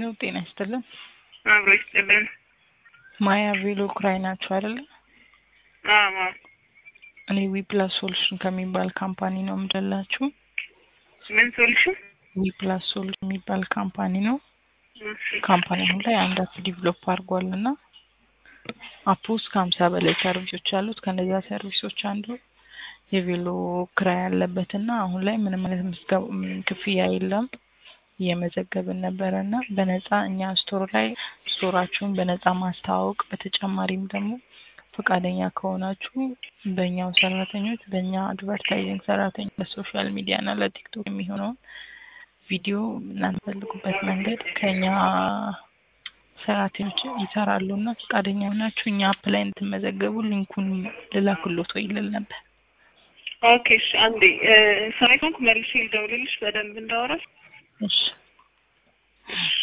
ሄሎ ጤና ይስጥልን። አብሮ ይስጥልን። ማያ ቬሎ ክራይ ናቸው አይደለ? አዎ እኔ ዊፕላስ ሶሉሽን ከሚባል ካምፓኒ ነው የምደላችሁ። ምን ሶሉሽን? ዊፕላስ ሶሉሽን የሚባል ካምፓኒ ነው። እሺ ካምፓኒ አሁን ላይ አንድ አፕ ዲቨሎፕ አድርጓል እና አፕ ውስጥ ከሀምሳ በላይ ሰርቪሶች አሉት። ከነዛ ሰርቪሶች አንዱ የቬሎ ክራይ ያለበት እና አሁን ላይ ምንም አይነት ምዝገባ ም፣ ክፍያ የለም። እየመዘገብን ነበረ እና በነፃ እኛ ስቶር ላይ ስቶራችሁን በነፃ ማስተዋወቅ በተጨማሪም ደግሞ ፈቃደኛ ከሆናችሁ በእኛው ሰራተኞች በእኛ አድቨርታይዚንግ ሰራተኞች ለሶሻል ሚዲያ እና ለቲክቶክ የሚሆነውን ቪዲዮ እናንተ ፈልጉበት መንገድ ከኛ ሰራተኞች ይሰራሉ እና ፈቃደኛ ሆናችሁ እኛ አፕ ላይ እንድትመዘገቡ ሊንኩን ልላክሎት ወይ ልል ነበር። ኦኬ እሺ አንዴ እ፣ ስራ ከሆንኩ መልሼ ልደውልልሽ በደንብ እንዳወራሽ እሺ እሺ